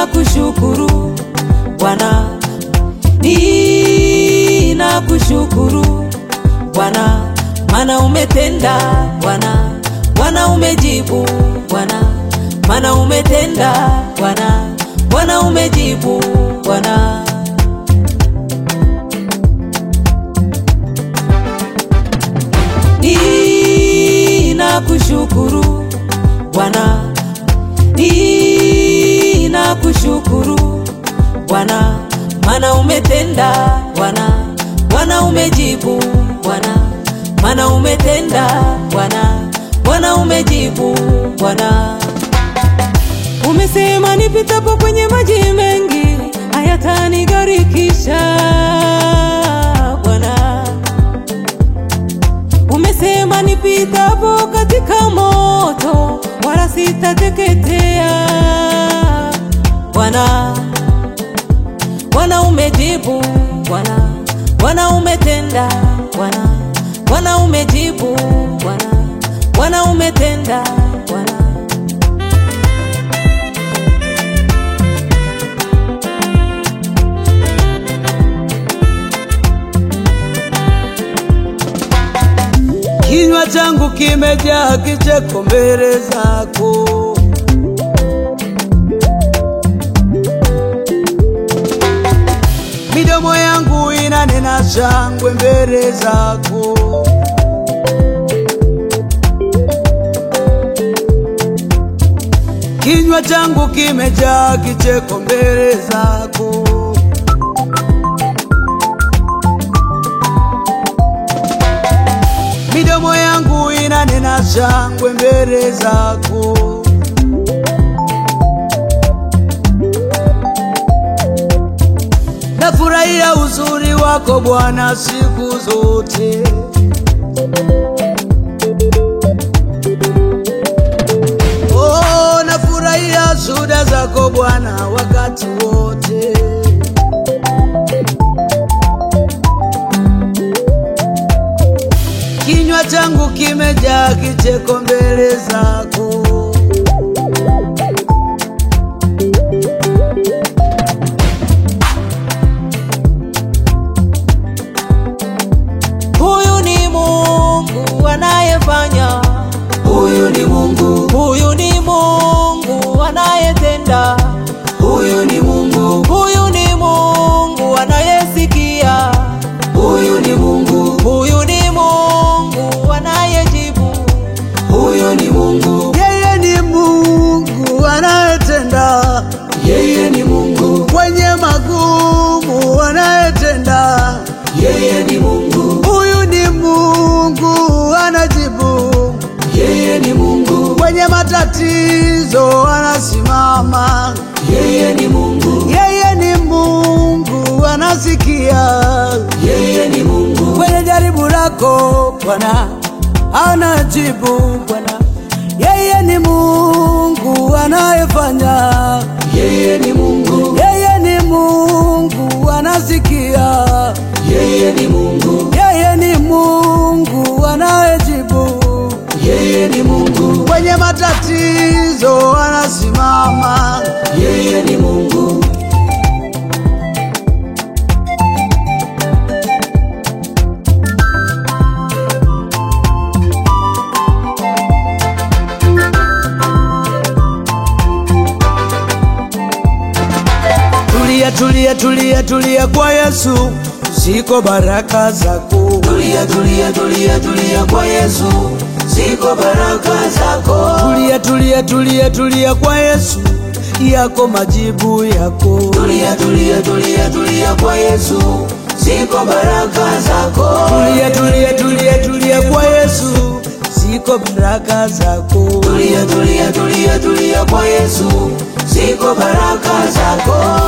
Ninakushukuru Bwana, ninakushukuru Bwana, maana umetenda Bwana, Bwana umejibu Bwana, maana umetenda Bwana, Bwana umejibu Bwana. Ninakushukuru Bwana, ninakushukuru Bwana, maana umetenda Bwana, Bwana umejibu Bwana, maana umetenda Bwana, Bwana umejibu Bwana. Umesema nipitapo kwenye maji mengi hayatanigarikisha Bwana. Umesema nipitapo katika moto wala sitateketea Bwana. Bwana umejibu Bwana, Bwana umetenda Bwana, Bwana umejibu Bwana, Bwana umetenda Bwana. Kinywa changu kimejaa kicheko mbele zako, midomo yangu inanena shangwe mbele zako. Kinywa changu kimejaa kicheko mbele zako. midomo yangu inanena shangwe mbele zako. Nafurahia uzuri wako Bwana siku zote. Oh, nafurahia shuhuda zako Bwana wakati wote. Kinywa changu kimejaa kicheko mbele zako. Huyu ni Mungu anayefanya, Huyu ni Mungu, huyu ni Mungu anayetenda, huyu ni Mungu, huyu ni Mungu anayesikia, huyu ni Mungu, huyu ni Mungu anayejibu, huyu ni Mungu. Yeye ni Mungu anayetenda, yeye ni Mungu kwenye magumu anayetenda, yeye ni Mungu. Huyu ni Mungu anajibu, yeye ni Mungu kwenye matatizo anasimama, yeye ni Mungu. Yeye ni Mungu anasikia, yeye ni Mungu kwenye jaribu lako Bwana anajibu Bwana. Yeye ni Mungu anayefanya, yeye ni Mungu. Yeye ni Mungu anasikia, yeye ni Mungu. Yeye ni Mungu anayejibu, yeye ni Mungu. Kwenye matatizo anasimama, yeye ni Mungu. Tulia, tulia, tulia, tulia kwa Yesu, ziko baraka zako. Tulia, tulia, tulia, tulia kwa Yesu, ziko baraka zako. Tulia, tulia, tulia, tulia kwa Yesu, yako majibu yako. Tulia, tulia, tulia, tulia kwa Yesu, ziko baraka zako. Tulia, tulia, tulia, tulia kwa Yesu, ziko baraka zako. Tulia, tulia, tulia, tulia kwa Yesu, ziko baraka zako.